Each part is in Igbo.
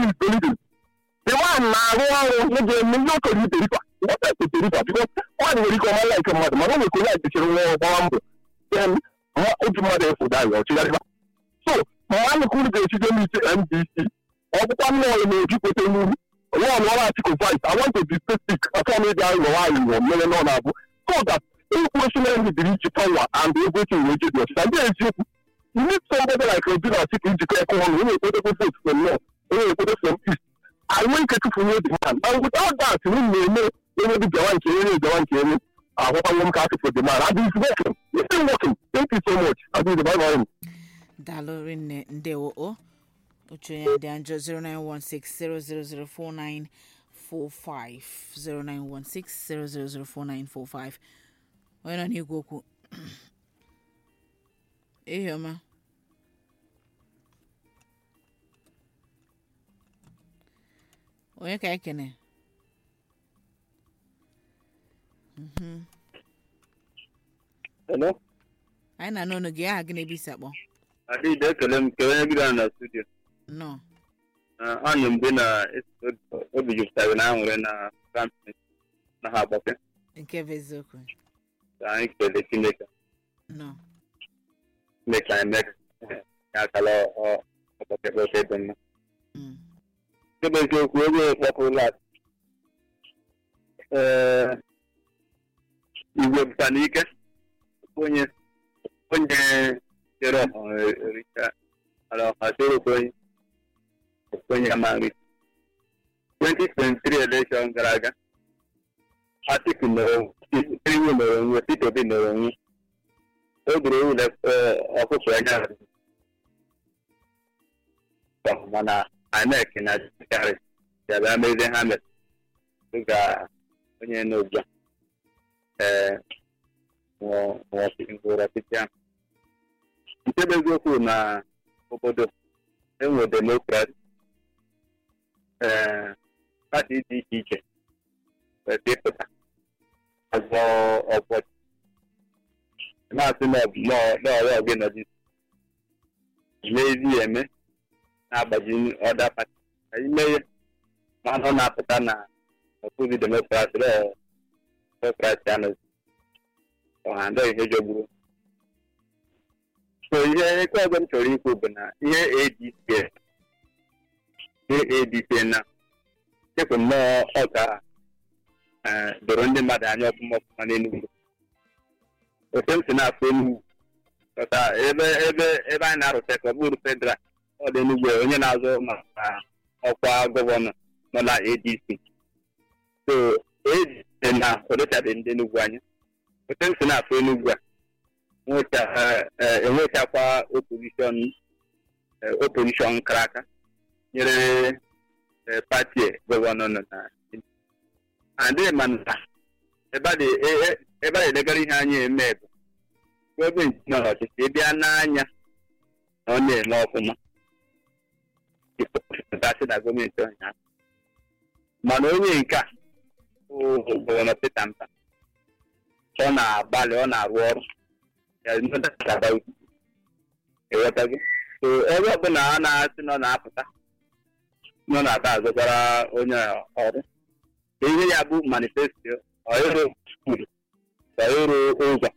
is believing the man na-arụ ọrụ na ga-eme ihe o kere iberifa what else is iberifa because nwaanyị nwere ike ọma like mmadụ mana o nwere ka onye ajechiri nwa ya gbawa mbọ then ma obi mmadụ efu daghị ọchịgharịba so ma nwanne ka unu ga-echije n'isi ndc ọ bụkwa nnọọ na-ejupụta n'uru nwa ọrụ Atiku vice I want to be specific achọ m ịga ụlọ nwaanyị nwụọ mmere nọ na-abụ so that ikwu osi na ndị dịrị ichi power and everything wee jedi ọchịcha ndị eziokwu you need somebody like Obi na Atiku njikọ aka ọnụ onye ekwedogo vote from north onye ekwedo from east anyị ike tụfunye the man and without that unu na-eme onye dị bịawa nke onye bịawa nke onye ahụkwanwe m ka Atiku the man adị is working it's still working thank you so much adị bye bye daalụ rinne ndewo o oche onye dị njọ 0916 0004945 0916 0004945 onye nọ n'igwe okwu ehi ọma onye ka ekene Mhm. Hello? anyị na n'ọnụ gị aha gị na ebe isi akpọ Adịghị ekele m kelee onye bidoro na studio nọ anụ mgbe na obi jupụtara na aṅụrị na kampin na ha agbake nke bụ eziokwu ka anyị kelee Chineke nọ Chineke anyị mee ka ya akala ọgbake oke dị mma Mm. nke bụ eziokwu oge kpọpụrụ lat ee igwe bụta n'ike onye onye chere ọha ericha ala ọha chere onye onye ama nri 2023 election gara aga Atiku mere iwu mere onwe Peter Obi mere onwe o doro ụlọ ọkụkọ anya mana INEC na jikari bịara mezie ha mere dịka onye n'ugbu a ee nwụrụ ọchịchị ahụ nke bụ eziokwu na obodo enwe demokrasi ee pati dị iche iche kwesịrị ịpụta azọ ọbọchị na-asị n'ọrụ gị nọdụ mezi eme na-agbaji ọda pati ka ime ihe mana ọ na-apụta na ọkụzi demokrasi demokrasi anọzi ọha ndị ihe jọgburu so ihe eke ọzọ m chọrọ ikwu bụ na ihe adc ihe adc na chekwa nnọọ ọ ga doro ndị mmadụ anya ọfụma ọfụma n'enugwu otu m si na-afụ enugwu ọta ebe ebe ebe anyị na-arụta ka ọ bụrụ federal ọ dị enugwu onye na-azụ maka ọkwa gọvanọ nọ na adc so adc na odochabeghị ndị enugwu anya otu m si na-afụ enugwu a enwechakwa opozishọn opozishọn kara aka nyere pati gọvanọ nọ na adịghị ma na ebe a na-edegara ihe anyị eme bụ gọọmenti nọ n'ọchịchị ịbịa n'anya na ọ na-eme ọfụma ịpụtasị na gọọmenti ụnyaahụ mana onye nke a gọvanọ Peter Mpa ọ na-agbalị ọ na-arụ ọrụ ịghọtago so ebe ọbụla a na-asị nọ na-apụta nọ na-ata azụtara onye ọrụ ihe ya bụ manifesto ọrụ skul ọrụ ụzọ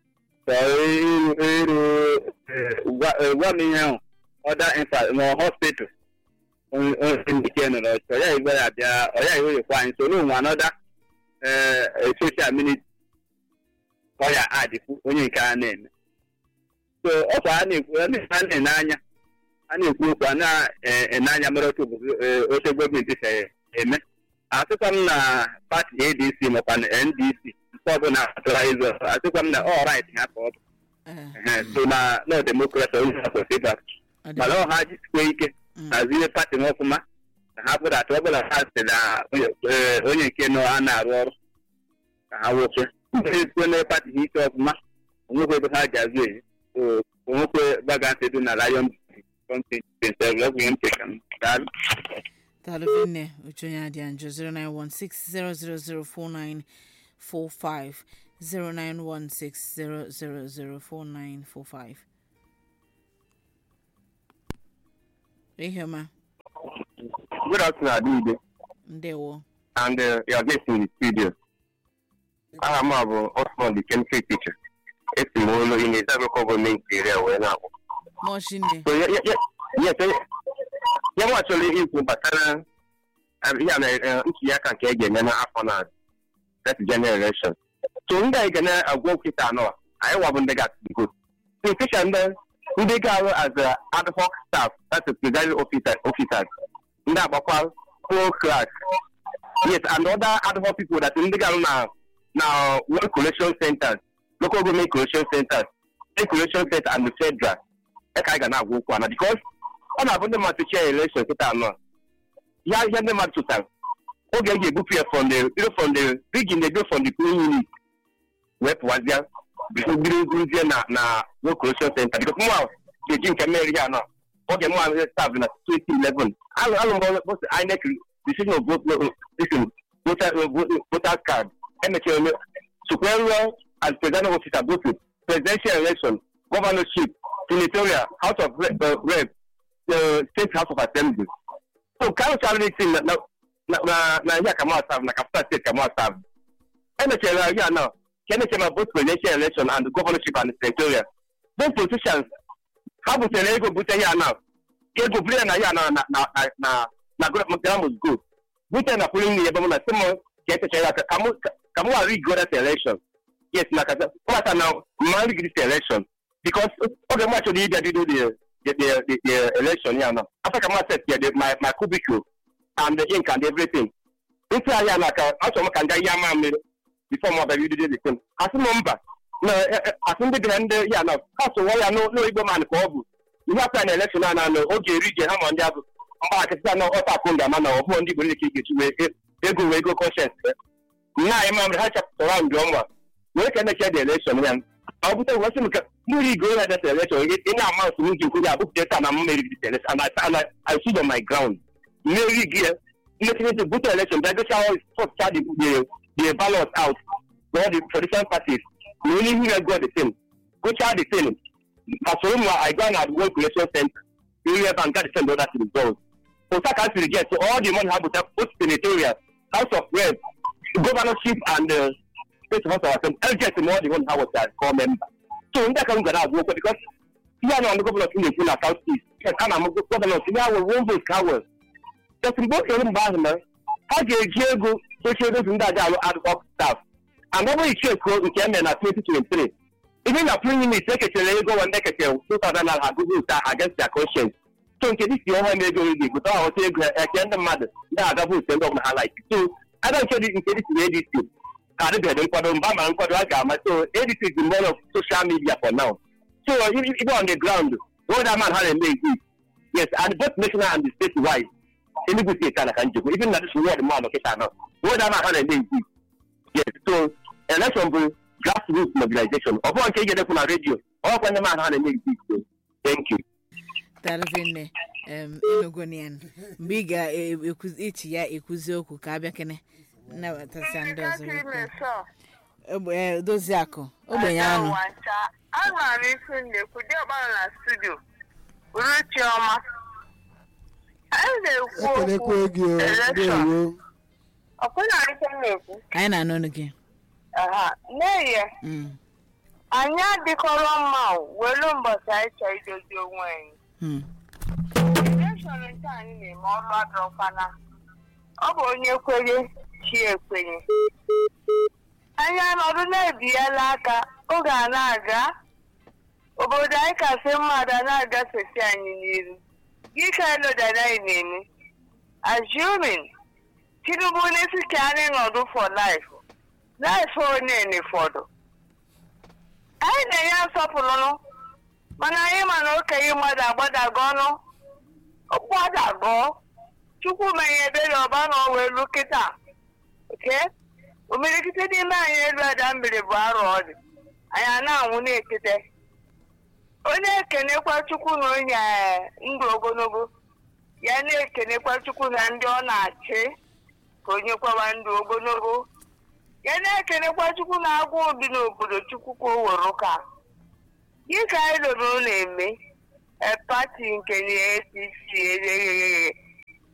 ịrụ gwa m ihe ahụ ọda infa ma hospital ndike nọrọ ọya igwe ya bịa ọya iweyekwa anyị so n'onwe anọda social minute ọya adịkwu onye nke a na-eme so ọkwa a na-ekwu a na-ene anya a na-ekwu okwu a na-ene anya mere otu oche gọọmenti si eme asịkwa m na pati adc makwa na ndc nke ọbụla atụra ịzụ asịkwa m na ọ rait ha ka ọ bụ so na nọ demokrasi onye ha kwesịrị ịba mana ọ ha jisikwa ike hazie pati m ọfụma ka ha bụrụ atụ ọbụla ha si na onye nke nọ a na-arụ ọrụ ka ha nwoke ndị na pati ha ike ọfụma onwekwe ebe ha ji azụ eji onwekwe vagansi dị na lion daalụ nne uche onye adị njọ 0916 0004945 0916 0004945 ehi ọma Good afternoon, Adide, ndewo and uh, your guest in the studio. Aha m a bụ Osman, the chemistry teacher. Esi m ụlọ in the local government area wee na-akwụ. mọchine So, ye- ye- ye- yes, eh, ya nwa chọrọ ikwu gbasara um, ya na eh, ntuli aka nke e ga-eme n'afọ na that general election. So ndị anyị ga na-agwa okwu taa anọ anyị wabụ ndị ga-atụ vote. So especially ndị ndị ga-arụ as a ad hoc staff that's a presiding officer officers ndị agbakwa poll clerk yes and other ad hoc people that ndị ga-arụ na na one collection centers local government collection centers state collection center and the federal ya ka anyị ga na-agwa okwu ana because ọ na-abụ ndị mmadụ chee election kịta anọ ya ihe ndị mmadụ tụtara oge e ga-ebupụ ya from the bido from the begin dey go from the polling unit wee pụwazịa bido bido guruzie na na one collection center because mụ ga-eji nke mmeri ya anọ oge mụ staff na 2011 alụ alụ mbọ INEC decision of vote listen voter voter card emechara eme sokwe ruo as presiding officer both presidential election governorship senatorial house of rep, uh, rep uh, state house of assembly so ka arụchara thing na na na na ihe ka mụ serve na capital state ka mụ serve emechara ya na ka emechara ma both presidential election and governorship and senatorial those politicians ha butere ego bute ya na ego buru ya na ya na na na na na gramus go bute na pụrụ nne ya ebe mụ na sị m ka etechara ya ka mụ ka mụ ghara igo that election yes na kasa kọmata na mma rig this election because oge mụ achọrọ ịbịa bido the the the the the election ya na after ka mụ set ya the my my cubicle and the ink and everything ntị ahịa na ka achọrọ m ka ndị ahịa ama mmiri before mụ abịa bido the thing asị m mba na asị ndị dị na ndị ya na ha sụwa ya n'oigbo man ka ọ bụ ihe apụta na elekshọn a na-anọ oge eri ije ha ma ndị abụ mgbakịta na ọta akụ ndị ama na ọ bụghị ndị igbo niile ka ị ga-eji wee ego wee ego kọnshens nna anyị mamịrị ha chapụtara ndị ọnwa wee ka emechia dị elekshọn ya ọ bụta wee sị m ka mmiri igo ya deta elekshọn ị na-ama nsọ m ji nkwu ya abụpụta taa na m meriri dị elekshọn and I stood on my ground mmeri gị ya mmechirịta bute elekshọn bịa gocha sọpụta the ballot out for all the traditional parties na onye ihu ya go the thing gocha the thing pasoro m I go na one collection center area bank got the send other results Osa can still get so all the money have both senatorial, house of reps, governorship and uh, state house of assembly. I'll get more the one how was that core member. So in that can go out work because here now the governor in the south east. Yes, I'm a governor. We have one voice power. Just in both of them back now. How do you go social those in that ad hoc staff? And then we check go in Kenya na 2023. Even the prime minister secretary go and secretary 2000 have go against their conscience. so nke dịka ọha na-ego ego egote ọghọta ego eke ndị mmadụ na-aga votu ndị ọbụla ha laik so ada nke dị nke dịka adc ka adịbeghị nkwado mba ma nkwado a ga-ama so adc is the more of social media for now so even on the ground all that man ha na-eme exist yes and both national and the state wide enugu steeti ana ka njikwa even na this word man ọkịta nọ all that man ha na-eme exist yes so election bụ grassroots mobilization ọ bụghị nke ị ga-edekwu na redio ọkwa ndị man ha na-eme exist so thank you darụzinne enogonian mgbe ị ga-echi ya ekwuzi okwu ka abịa kene nnabatasịa ndị ọzọ dozi akụ ogbenye anụ agwara m ifu na-ekwu dị ọkpara na studio bụrụ chiọma anyị na-ekwu ekelekwa okwu gị o elekshọn ndewo ọkwụna ife m na-ekwu anyị na-anụ ọnụ gị aha n'ehihie Mm, anyị adịkọrọ mma o, welu mbọchị anyị chọọ idozi onwe anyị mm, elekshọn nke anyị na-eme ọrụ adọkwana ọ bụ onye kwenye chi ekwenye anyị anọdụ na-ebiela aka oge a na-aga obodo anyị kasị mmadụ a na-agafesi anyị n'iru gị ka elodara anyị na-eme assuming tinubu n'isi ka anyị nọdụ for life life onye n'ụfọdụ anyị na-enye nsọpụrụ mana anyị ma na okenye mmadụ agbadago ọnụ gbadago chukwu menye ebere ọba na ọwa elu kịta oke omirikite n'ime anyị elu ada mmiri bụ arụ ọ dị anyị a na-anwụ na-ekete onye ekenekwa chukwu na onye eh, ndụ ogologo ya na-ekenekwa chukwu na ndị ọ na-achị ka onye kwawa ndụ ogologo ya na-ekenekwa chukwu na agwa obi n'obodo chukwu ka o were ụka gị ka anyị lụrụ na-eme e pati nke na APC egheghe taa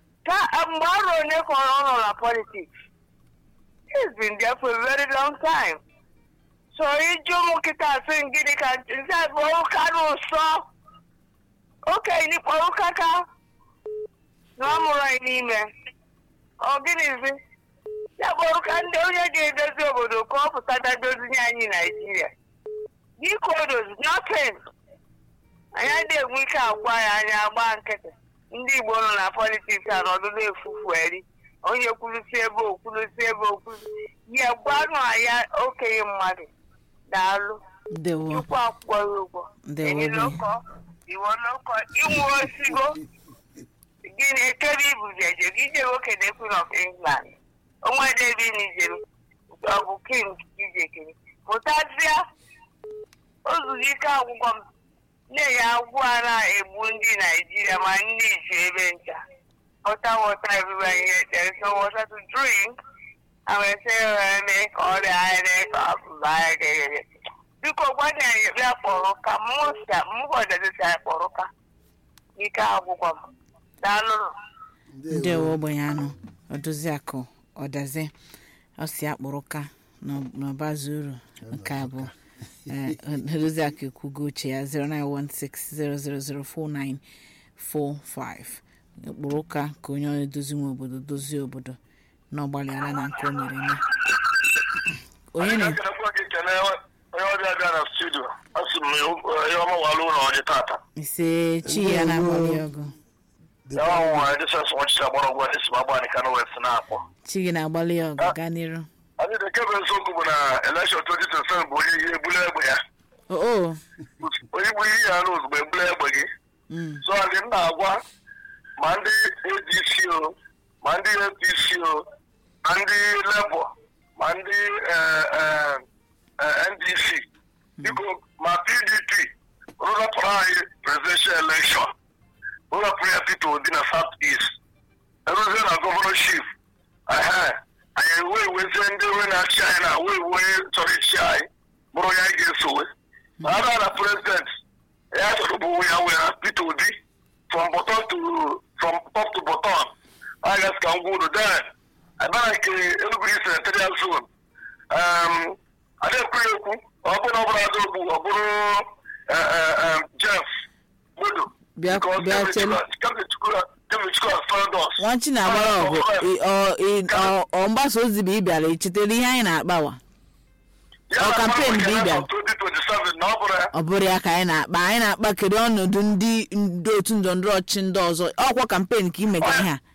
mgbe ọrụ onye kọrọ ọ nọ na politiks he's been there for a very long time so iju ụmụ kịta asị gịnị ka nze bụ ụka n'ụsọ okenye kpọrọ ụka ka na ọ mụrụ anyị n'ime ọ gịnịzi ya kpọrọ ka ndị onye ga-edozi obodo ka ọ pụta dadozi anyị naijiria biko dozi nothing anyị adịghị enwe ike agwa ya anya agba nkịtị ndị igbo nọ na politiks a nọdụ na-efufu eri onye kwulusi ebe okwulusi ebe okwulusi ya gwanụ ya okenye mmadụ daalụ ndewo chukwu akwụkwọ ya ụgwọ Ndewo, enyi Obi. loko iwo loko inwe osigo gịnị ekebe ibu jeje gị je nwoke na queen of england onwe debi nijere ọ bụ king ijekere pụtazịa ozuzu ike agwụgwọ m na-enye agwụ a na-egbu ndị naijiria ma ndị iji ebe ncha water water everywhere here there is no water to drink and we say uh, make all the iron up by biko gwana anyị bịa kpọrọ ụka mụsa mgbọdadịsi anyị kpọrọ ụka ike agwụgwọ m daalụrụ ndewo ogbenye anụ ọdụziakụ ọdazi ọ si akpụrụ ka n'ọba zuru nke abụọ Eh, ọdụziakụ ekwugo uche ya 09160004945 ụkpụrụ ụka ka onye na-edozi nwe obodo dozie obodo na ọgbalịala na nke o mere eme onye na ekenekwa gị kene onye ọbịa bịa na studio asị m ihe ọma walụ ụlọ ọdị tata ise chi ya na-agbalị ọgụ ya nwa edesens ọchịchị agbara ọgwụ esi m agba nịka na west na-akpọ chi gị na-agbalị ọgụ gaa n'iru anyị dị kebe eziokwu bụ na elekshọn 2027 bụ onye ihe ebule egbe ya o o onye bụ ihe ya na ozugbo ebule egbe gị mm, so ndị m na-agwa ma ndị adc o ma ndị apc o ma ndị labour ma ndị eh, eh, eh, ndc biko ma pdp rụrapụrụ anyị presidential election rụrapụrụ ya peter obi na south east eruzie na gọvanọship ehe anyị ewe ewezie ndị uwe na-achị anyị na wee wee chọrọ ichi anyị bụrụ ya anyị ga-esowe ma a na president ya chọrọ bụ ya were peter obi from bottom to from top to bottom I guess ka ngwa unu then abara nke Enugu East senatorial zone um adekwu ekwu ọ bụrụ ọ bụrụ adogbu ọ bụrụ eh, eh, eh, Jeff Modo Bịa- Because bịa Kevin chelu. Chukwu- Kevin Chukwu- Kevin Chukwu has failed us. nwachi na-agbara ọgụ ị- ọ- ị- ọ- ọ mgbasa ozi bụ ị bịara echetara ihe anyị na-akpawa Ya ọ na campaign mmadụ bụ ịbịa. ga-anọ 2027 na ọ bụrụ ya ọ bụrụ ya ka anyị na-akpa anyị na-akpa kedu ọnọdụ ndị ndị otu ndọrọndọrọ ọchịchị ndị ọzọ ọkwa kampen ka imega ihe a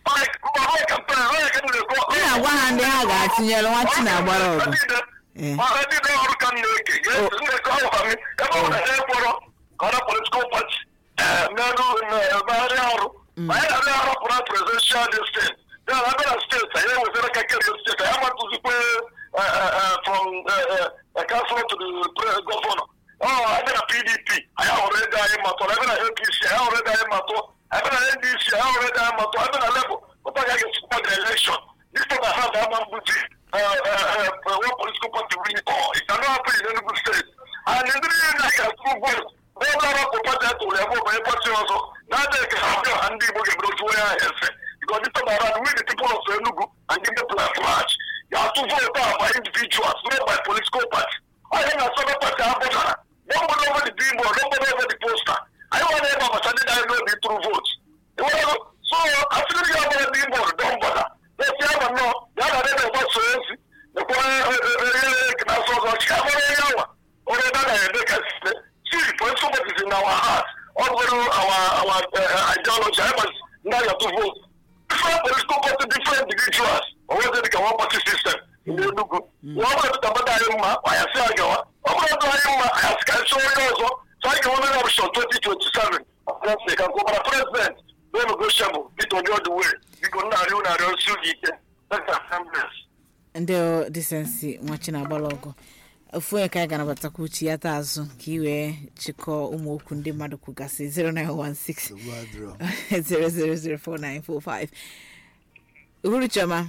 ị na-agwa ha ndị ha ga-atụnyere nwachi na-agbara ọgụ Eh. ndị ọrụ ka m na-eke ga-esi ndekọ ọgwa m ebe ọ bụla ha ekpọrọ ka ọ na politikal pati merụ megharị ọrụ ma anyị na-abịa arọpụrụ presidential destin ya na abịa na steeti anyị ewezere ka kerio steeti anyị amatụzikwe from councilor to the governor ọ abịa na pdp anyị ahụrụ ego anyị matụrụ abịa na apc anyị ahụrụ ego anyị matụ abịa na ndc anyị ahụrụ ego anyị matụ abịa na labour ụta ga ga-esikwa the election this time I have ama mbuzi one political party win it all it cannot happen in Enugu state and ndị niile na-ga-atụ vote n'ebe arapụ pati atụrụ ya bụ onye pati ọzọ na-adịghị ka ha bịa ha ndị Igbo ga-ebido tụọ ya efe because this time around we the people of Enugu and give them plan march you have to vote out by individuals not by political party I think na sọdọ pati abụtara nobody over the billboard nobody over the poster anyị nwa na-ebe abacha ndị na-eme obi through vote so asịrị gị ọbụla billboard don bother esi ama nnọọ ya na ebe na-agbasa ozi nekwa na-asọ ọzọ chi amara onye awa onye ebe a na-eme ka site see political parties in our heart ọ bụrụ our our uh, ideology anyị gbasi ndị agha to vote different political party different individuals onwezi dịka one party system ndị Enugu ọ bụrụ dịka mmadụ anyị mma anyị asị agawa ọ bụrụ dịka anyị mma anyị asị ka anyị chọọ onye ọzọ so anyị ga-enwe onye option 2027 ọbụla ka gọvanọ president no negotiable Peter Obi all the way biko nna arịọ na arịọ si oge ike Let's assemblies. ndị disensi nwachi na-agbara ọgụ ofu onye ka anyị ga-anabatakwa uche ya taa azụ ka ị wee chịkọọ ụmụ okwu ndị mmadụ kwugasị 0916 0004945 uhuru chioma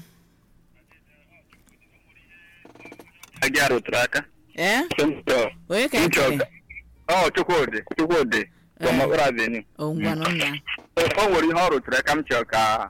Agị arụtụrụ aka. ee onye ka anyị kere Ọ Chukwudị Chukwudị from Eh. Okpara Avenue. o ngwanụ nna O nwere ihe ọ rụtụrụ aka m chọrọ ka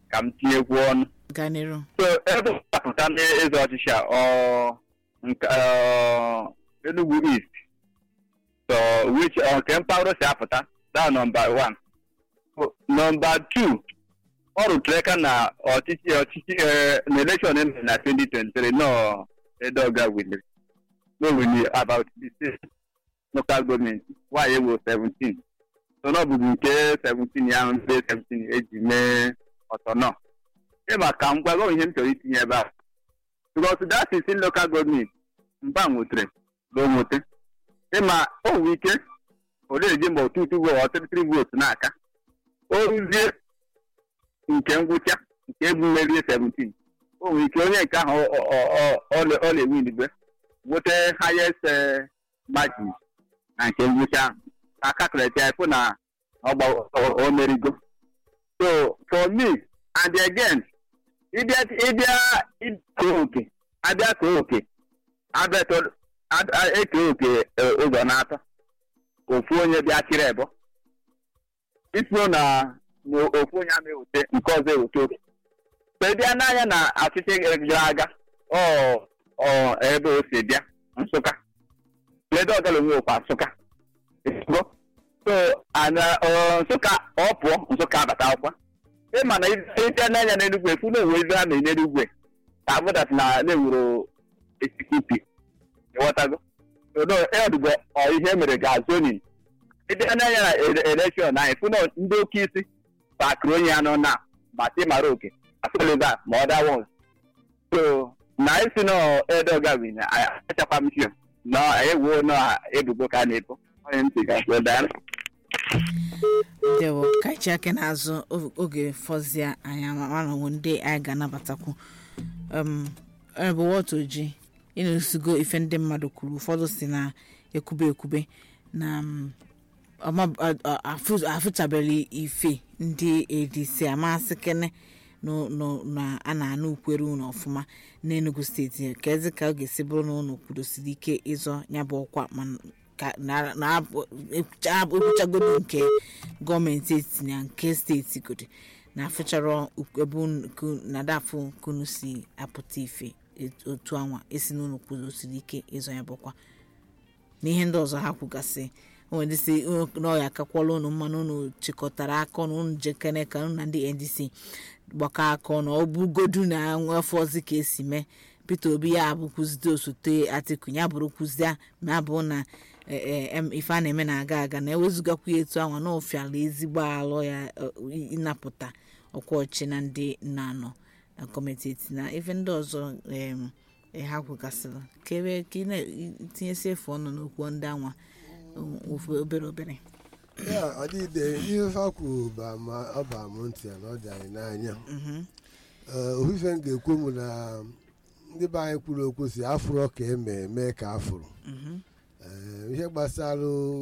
ka m tinyekwu ọnụ gaa n'iru so ebe ọ apụta n'ịzọ ọchịchị a ọ nke ọ, Enugu East so which ọ, nke mpaghara si apụta da nọmba one So, nọmba two ọ rụtụrụ aka na ọchịchị ọchịchị eh, na elekshọn emere na 2023 nọ edoga winere no wini about 16 local government nwaanyị ewo 17 so na ọ bụzi nke 17 ya ahụ ndị 17 eji mee ọtọnọ ịma ka m gwago ihe m chọrọ itinye ebe a because that is in local government mba nwetere na o nwete ịma o nwere ike o na-eji mba otu utu vootu ọtụtụ vootu n'aka o ruzie nke ngwụcha nke ebu merie 17 o nwere ike onye nke ahụ ọ- ọ- ọ- ọ ọ na-ewinigbe nweta highest eh, margin na nke ngwụcha ahụ ka calculate ya fụ na ọ gba- ọ- o merigo so for me and again ịbịa ịbịa ịkee oke abịa kee oke abịa tọ- a- a- ekee oke eh, ụzọ na-atọ ofu onye bịa chịrị ebo itinye na na ofu onye ama ewute nke ọzọ ewute oke mgbe bịa n'anya na ọchịchị gara aga ọ ọ ebe o si bịa nsụka ledo ọgala onwe okwa nsụka Ezigbo. so ana ọ, nsụka ọ pụọ nsụka abata akwụkwọ ịma na ịbịa n'anya n'enugwu efu na onwe ebe a na-enye n'ugwe ka abụdat na na-ewuro esikupi ịghọtago odo ọdụgo ọ ihe mere ga zonin ịbịa n'anya na ele- elekshọn anyị fụ na ndị oke isi pakịrị onye ya nọ na ma ti mara oke afọlịba ma ọ da wons so na isi na edoga win achakwa m sio na ewu na ebubo ka a na-ebo onye ntị ga dara dewo ka chi aka n'azụ o- oge fọzie anyị amanọwo ndị anyị ga-anabatakwu um bụ wọt oji ịna-esigo ife ndị mmadụ kwuru ụfọdụ si na ekwube ekwube na um, ọma- a- a- afụ- afụchabeghị ife ndị adc amasị kene nụ- nụ- na a na-anụ ukwere unu ọfụma n'enugu steeti ka ezi ka ọ ga-esi bụrụ na unu kwudosiri ike ịzọ ya bụ ọkwa ma ka na- na- ekwucha- ekwuchagodo nke gọọmenti etiti na nke steeti godi na afụchara uk- ebe unu- ku- na dafụ kunu si apụta ife et- otu anwa esi n'ụlọ kwudosiri ike ịzọ ya bụkwa na ihe ndị ọzọ ha kwugasị onwere si n'ọya akakwala unu mmanụ unu chịkọtara aka ọnụ unu jekene ka unu na ndị ndc gbakọ aka ọnụ ọ bụgodu na afọ ọzọ ka esi mee peter obi ya abụkwuzide osote atiku ya bụrụkwuzie ma abụ na eh, eh, em- ife a na-eme na-aga aga na ewezugakwa ya etu anwa na ofiala ezigbo alụ ya eh, ịnapụta ọkwa ọchị na ndị na-anọ na gọọmenti eti na ife ndị ọzọ em, eh, ha kwugasịrị ka ebe ka ị na-etinyesi efu ọnụ n'okwu ndị anwa um, ofu obere obere ya ọdịde ihe fa kwuru ba ma ọ ba m ntị ya na ọ dị anyị n'anya Mhm. Ee, ofufe m ga-ekwu m na ndị be anyị kwuru okwu si afụrụ ka eme mee ka afụrụ Mhm. Ee, ihe gbasara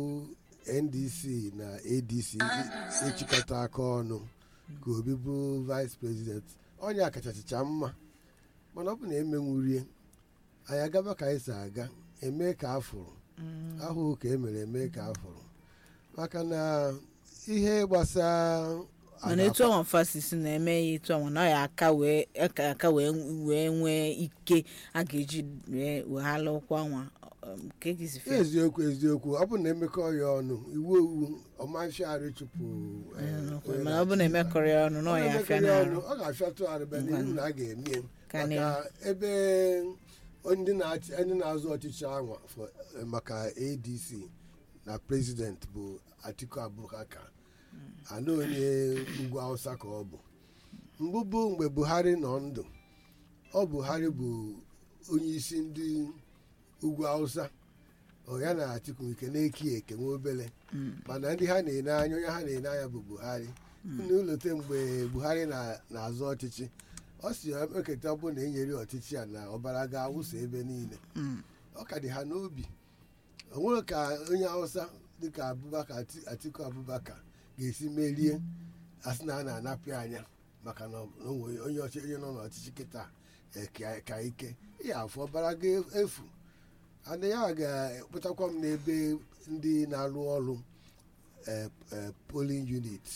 ndc na adc ịchịkọta aka ọnụ ka obi bụrụ vice president onye akachachicha mma mana ọ bụ na emenwurie anyị agaba ka anyị si aga eme ka afụrụ ahụ ka emere eme ka afụrụ maka na ihe gbasara mana etu ọnwa fasisi na-eme ya etu ọnwa na ọ ya aka wee aka aka wee wee nwee ike a ga-eji wee weghala ụkwụ anwa um, ka egisi fe eziokwu eziokwu ọ bụ na emekọ ya ọnụ iwu iwu ọmafịarị chụpụ eh, mana ọ bụ na emekọrọ ya ọnụ na ọ ya afịa Ọ n'arụ ọ ga-afịatụ arịba n'ihu na a ga-eme Ka maka na- ebe ndị na-achị ndị na-azụ ọchịchị anwa for- eh, maka adc na prezident bụ atiku abubakar ana onye ugwu hausa ka ọ bụ mbụ bụ mgbe buhari nọ ndụ ọ buhari bụ onye isi ndị ugwu hausa ọ ya na atiku nke na-eki eke nwa obele mana ndị ha na-ene anya onye ha na-ene anya bụ buhari n'ụlọte mgbe buhari na- na-azụ ọchịchị ọ si eketa bụ na enyere ya ọchịchị a na ọbara ga-awụsa ebe niile Mm. ọ ka dị ha n'obi o nwere ka onye hausa dịka abubakar Ati- atiku abubakar ga-esi merie asị na a na-anapụ ya anya maka na ọ- na o nwere onye ọchị- onye nọ n'ọchịchị kịta eh, ka- ka ike ya afọ ọbara ga-efu ana ya ga-ekpụtakwa m n'ebe ndị na-alụ ọrụ eh, eh, polling unit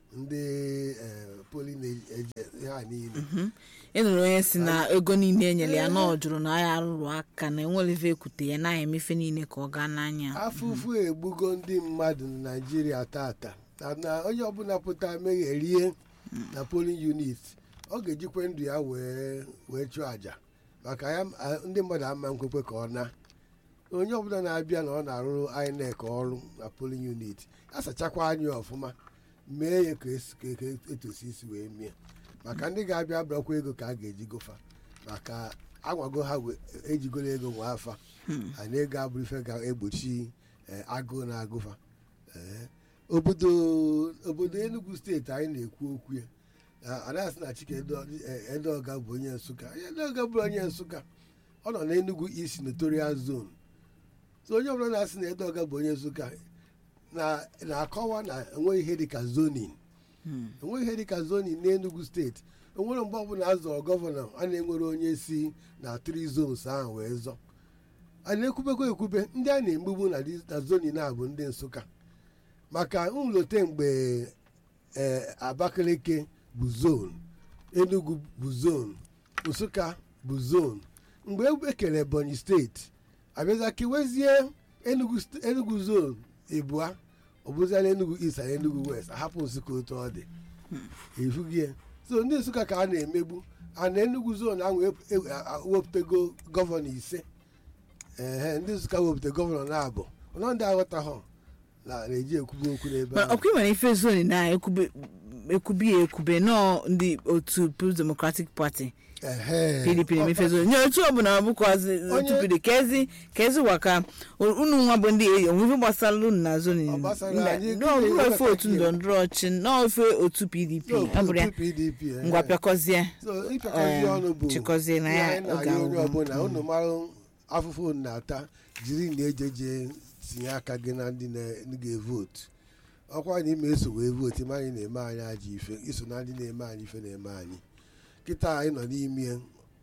ndị eh, polling agent ha niile ị nụrụ onye si na ego niile enyere ya na ọ jụrụ na ya arụrụ aka na enwelive ekwute ya na emefe niile ka ọ gaa n'anya afụfụ egbugo ndị mmadụ na naijiria tata na na onye ọbụla pụta megherie na polling unit ọ ga-ejikwe ndụ ya wee wee chụọ àjà maka ya a- ndị mmadụ ama nkwekwe ka ọ na onye ọbụla na-abịa na ọ na-arụrụ INEC ọrụ na polling unit asachakwa anya ọfụma mee ya ka esi- ka- ka etosi isi wee mie maka ndị ga-abịa bụrakwa ego ka a ga-eji gofa maka agwago ha we- ejigoro ego nwa afa anyị ego abụrụ ife ga-egbochi eh, agụụ na-agụfa Eh, obodo obodo Enugu steeti anyị na-ekwu okwu ya Ah, adasị na Chike Edo- eh, Edeoga bụ onye Nsụka Edeoga bụ onye Nsụka ọ nọ n'Enugu East Notorial Zone so onye ọbụla na-asị na Edeoga bụ onye Nsụka na- na-akọwa na enweghị ihe dịka zoning enweghị ihe dịka zoning n'Enugu steeti onwere mgbe ọbụla a zọrọ gọvanọ a na-enwere onye si na tri zones ahụ wee zọ a na-ekwubekwa ekwube ndị a na-egbugbu na di- na zoning a bụ ndị Nsụka maka nlote mgbe ee Abakaliki bụ zone Enugu bụ zone Nsụka bụ zone mgbe ekere Ebonyi steeti abịaza kewezie Enugu st- Enugu zone ịbụa ọ bụziala Enugu East na Enugu West ahapụ Nsụka otu ọ dị efugie so ndị Nsụka ka a na-emegbu a na Enugu zone ahụ ep- e- a- a- wepụtago gọvanọ ise ehe ndị Nsụka wepụta gọvanọ na-abụ ọnọ ndị aghọtaghọ na na-eji ekwubu okwu n'ebe Ma ahụ ọkwa nwere ife zoni na ekwube ekwubi ya ekwube nọọ ndị otu People's Democratic Party ehe pdp na-emefe zoni nye otu ọbụla bụkwazi otu Onye- pdp kezi kezi waka unu nwa bụ ndị eyi onwe ife gbasara unu na zoni Ọ gbasara anyị, n'ọbụrụ efe gịnị otu ndọrọndọrọ ọchị n'ofe otu pdp So, ọ bụrụ ya otu PDP ehe. ngwa pịakọzie so ịpịakọzi eh, ọnụ bụ chịkọzie na ihe ya anyị oge na-arịọ onye agwụgwụ. ọbụla unu mara afụfụ unu na-ata jiri na ejeje tinye aka gị na ndị na- ndị ga-evotu ọkwa na ime eso wee vootu ma anyị na-eme anyị ajọ ife iso na ndị na-eme anyị ife na-eme anyị kịta anyị nọ n'ime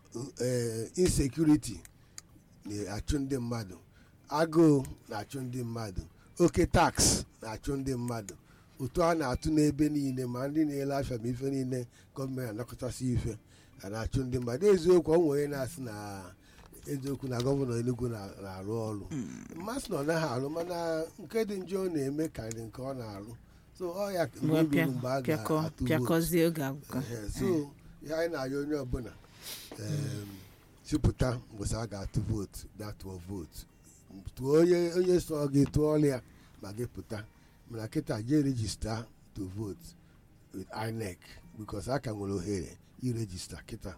eh, insecurity na-achụ ndị mmadụ agụụ na-achụ ndị mmadụ oke tax na-achụ ndị mmadụ ụtụ a na-atụ n'ebe niile ma ndị na-ele afịa ma ife niile gọọmenti anakọtasị ife a na-achụ ndị mmadụ eziokwu ọ nwere na-asị na eziokwu na gọvanọ Enugu na- na-arụ ọrụ mmasị na ọ naghị arụ mana nke dị njọ ọ na-eme karịrị nke ọ na-arụ so ọ ya mgbe Ngwa o pịa- ruru mgbe a pịakọ ga-atụ vootu pịakọzie oge agwụgwụ Ehe, so ihe anyị na-arịọ onye ọbụla em, sipụta mgbụsị a ga-atụ vootu bịa tụọ vootu tụọ onye onye so gị tụọla ya ma gị pụta mana kịta jee rejista to vote with INEC because a ka nwere ohere irejista kịta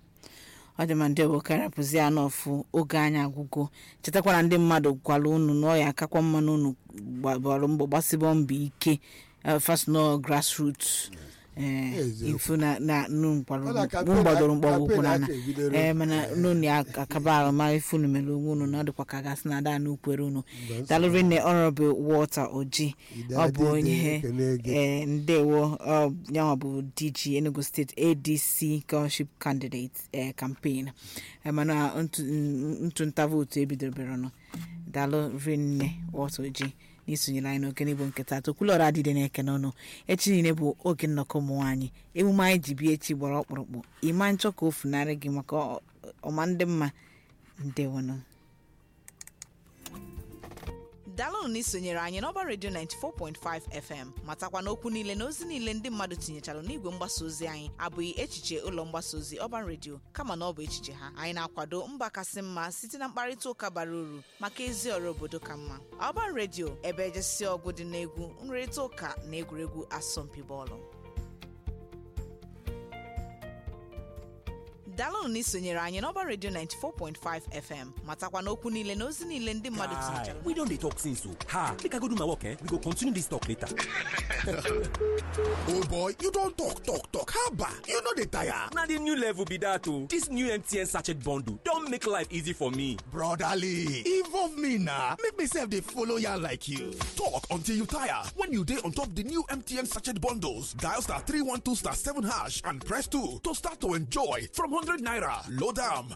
ọ dị ma ndị ọbụ karapụzi ya n'ọfụ oge anyị agwụgo chetakwana ndị mmadụ gwara unu na ọ ya akakwa mma na unu gbara mbọ gbasịbọ mbọ ike eh, first no grassroots eh, Eziokwu. ifu na na nu Ọ na gbadoro campaign- mgbọgwụkwụ campaign na aka ebidoro. ee mana Eh. unu ya akaba arụma ifu unu mere onwe unu na ọ dịkwa ka gasị na ada na ukwere unu Mgbe nsọ- dalụri nne honorable walter oji Ide ọ bụ adịdị onye ekele gị. ee ndewo ọ yanwa bụ dg enugu steeti adc governorship candidate ee campaign Eh, mana ntụ- n- ntụnta vootu ebidobere nọ dalụ rinne walter oji n'isonyere anyị n'oge n'igbo nketa tokwulọra adịde na-eke n'ọnụ echi niile bụ oge nnọkọ ụmụ nwaanyị emume anyị ji bịa echi gbara ọkpụrụkpụ ịma nchọ ka o funarị gị maka ọ- ọma ndị mma ndewonụ daalụnụ na isonyere anyị n'ọba redio 94.5 fm matakwa n'okwu niile na ozi niile ndị mmadụ tinyechara n'igwe mgbasa ozi anyị abụghị echiche ụlọ mgbasa ozi ọban redio kama na ọ bụ echiche ha anyị na-akwado mba kasị mma site na mkparịta ụka bara uru maka ezi ọrụ obodo ka mma ọban redio ebe ejesi ọgụ dị n'egwu nrịrịta ụka na egwuregwu asọmpi bọọlụ daalụnụ na isonyere anyị n'ọba redio 94.5 fm matakwa n'okwu niile na ozi niile ndị mmadụ Guy, tinyechara we don dey talk since o ha make i go do my work eh we go continue this talk later oh boy you don talk talk talk haba you no dey tire. na the new level be that o this new mtn sachet bundle don make life easy for me brotherly involve me na make me sef dey follow yarn like you. talk until you tire when you dey on top the new mtn sachet bundles dial star three one two star seven hash and press two to start to enjoy from hundred naira load am